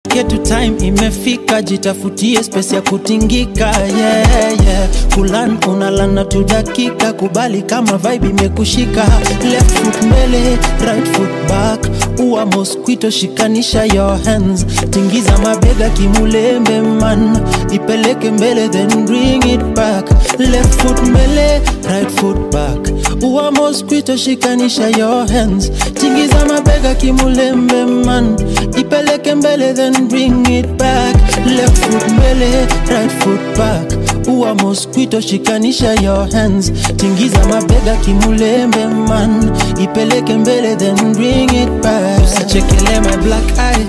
Ketu time imefika, jitafutie space ya kutingika yeah, yeah. Kulan unalana tu dakika, kubali kama vibe imekushika. Left foot mbele, right foot back, ua mosquito, shikanisha your hands, tingiza mabega kimulembe man, ipeleke mbele then bring it back. Left foot mbele, right foot back, ua mosquito, shikanisha your hands, tingiza mabega kimulembe man, ipeleke mbele then bring it back. Left foot mbele, right foot back, ua mosquito, shikanisha your hands, tingiza mabega kimulembe man, ipeleke mbele then bring it back. Usachekele my black eye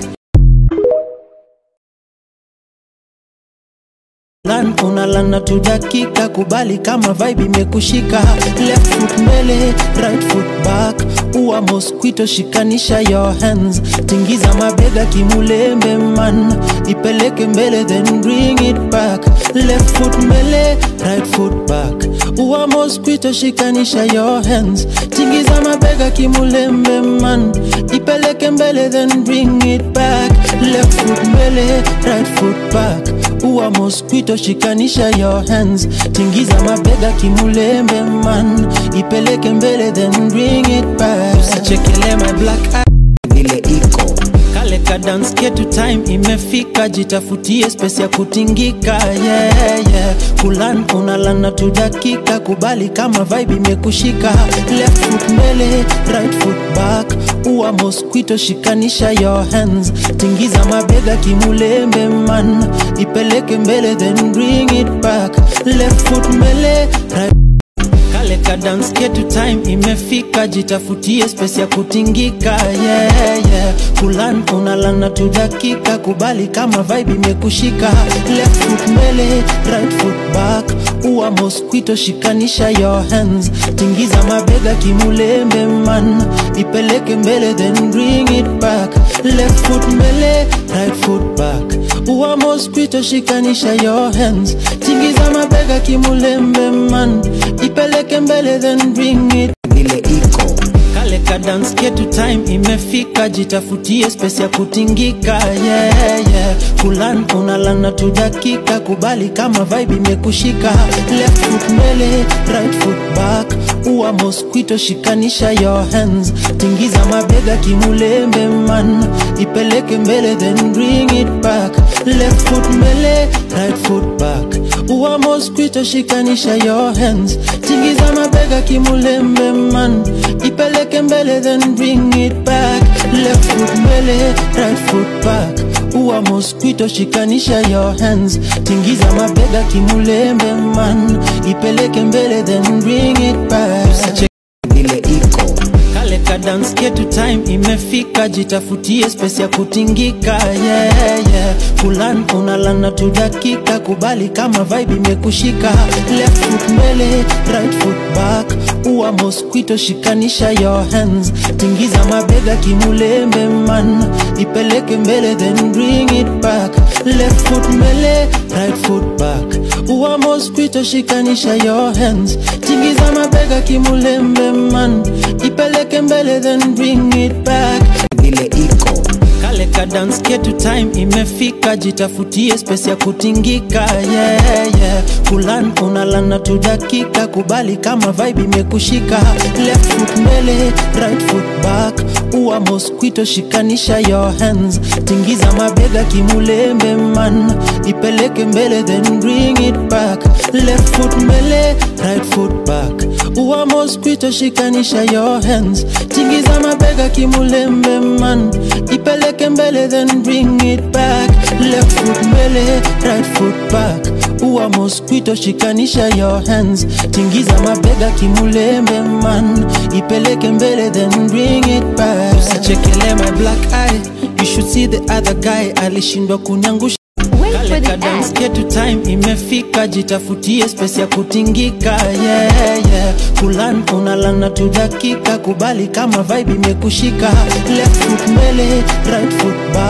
Lan unalana tu dakika, kubali kama vibe imekushika. Left foot mbele, right foot back, ua mosquito, shikanisha your hands, tingiza mabega kimulembe man, ipeleke mbele then bring it back. Left foot mbele, right foot back, ua mosquito, shikanisha your hands, tingiza mabega kimulembe man, ipeleke mbele then bring it back. Left foot mbele, right foot back, ua mosquito, shikanisha your hands, tingiza mabega kimulembe man, ipeleke mbele then bring it back. Usachekele my black eye vile iko kale ka dance ketu time imefika, jitafutie space ya kutingika yeah, yeah. Kulan unalana tu dakika, kubali kama vibe imekushika. Left foot mbele, right foot back, ua mosquito, shikanisha your hands, tingiza mabega kimulembe man, ipeleke mbele then bring it back. Left foot mbele, right kale ka dance ketu time imefika, jitafutie space ya kutingika yeah, yeah. Kulan unalana tu dakika, kubali kama vibe imekushika. Left foot mbele, right foot back, ua mosquito, shikanisha your hands, tingiza mabega kimulembe man, ipeleke mbele then bring it back. Left foot mbele, right foot back, ua mosquito, shikanisha your hands, tingiza mabega kimulembe man, ipeleke mbele then bring it vile iko kale ka dance ketu time imefika, jitafutie space ya kutingika yeah, yeah. Kulan unalana tu dakika, kubali kama vibe imekushika. Left foot mbele, right foot back, ua mosquito, shikanisha your hands, tingiza mabega kimulembe man, ipeleke mbele then bring it back. Left foot mbele, right foot back, ua mosquito, shikanisha your hands, tingiza mabega kimulembe man, ipeleke mbele then bring it back. Left foot mbele, right foot back, ua mosquito, shikanisha your hands, tingiza mabega kimulembe man, ipeleke mbele then bring it back. Usache vile iko kale ka dance ketu time imefika, jitafutie space ya kutingika yeah, yeah. Kulan unalana tu dakika, kubali kama vibe imekushika. Left foot mbele, right foot back, ua mosquito, shikanisha your hands, tingiza mabega kimulembe man, ipeleke mbele then bring it back. Left foot mbele, right foot back, ua mosquito, shikanisha your hands, tingiza mabega kimulembe man, ipeleke mbele then bring it back. vile iko Kale ka dance ketu time imefika, jitafutie space ya kutingika yeah, yeah. Kulan unalana tu dakika, kubali kama vibe imekushika. Left foot mbele, right foot back, ua mosquito, shikanisha your hands, tingiza mabega kimulembe man, ipeleke mbele then bring it back. Left foot mbele, right foot back, ua mosquito, shikanisha your hands, tingiza mabega kimulembe man, ipeleke mbele then bring it back. Left foot mbele, right foot back, ua mosquito, shikanisha your hands, tingiza mabega kimulembe man, ipeleke mbele then bring it back. Usachekele my black eye, you should see the other guy alishindwa kunyangusha Wait for kale the ka dance ad. ketu time imefika, jitafutie space ya kutingika yeah, yeah. Kulan unalana tu dakika, kubali kama vibe imekushika. Left foot mbele, right foot back,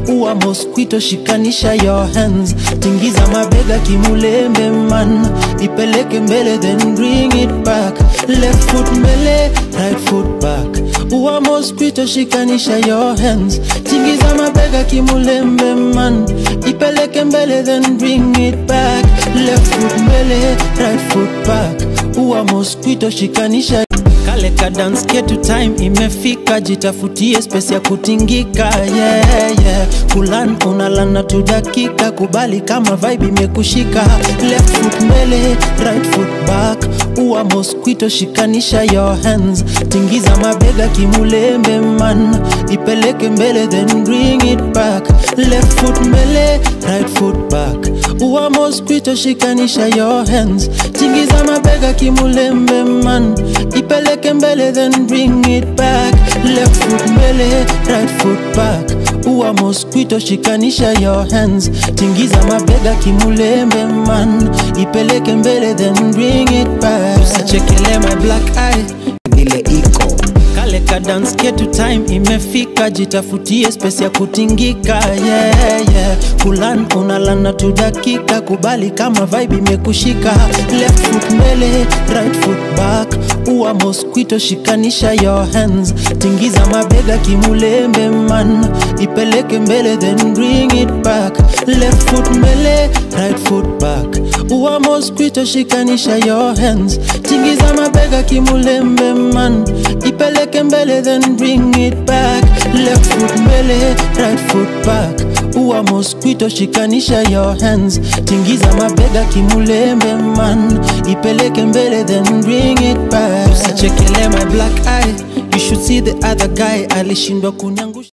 uwa mosquito shikanisha your hands tingiza mabega kimulembe man ipeleke mbele then bring it back left foot mbele right foot back uwa mosquito shikanisha your hands tingiza mabega kimulembe man ipeleke mbele then bring it back left foot mbele right foot back uwa mosquito shikanisha kale ka dance ketu time imefika jitafutie space ya kutingika yeah, yeah. kulan unalana tu dakika kubali kama vibe imekushika left foot mbele right foot back uwa mosquito shikanisha your hands tingiza mabega kimulembe man ipeleke mbele then bring it back left foot mbele right foot back uwa mosquito shikanisha your hands tingiza mabega kimulembe man ipeleke mbele then bring it back left foot mbele right foot back uwa mosquito shikanisha your hands tingiza mabega kimulembe man ipeleke mbele then bring it back usichekele my black eye vile iko kale ka dance ketu time imefika jitafutie space ya kutingika yeah, yeah. kulan unalana tu dakika kubali kama vibe imekushika left foot mbele right foot back uwa mosquito shikanisha your hands tingiza mabega kimulembe man ipeleke mbele then bring it back left foot mbele right foot back uwa mosquito shikanisha your hands tingiza mabega kimulembe man ipeleke mbele then bring it back left foot mbele right foot back uwa mosquito shikanisha your hands tingiza mabega kimulembe man ipeleke mbele then bring it back usichekele my black eye you should see the other guy alishindwa kunyangu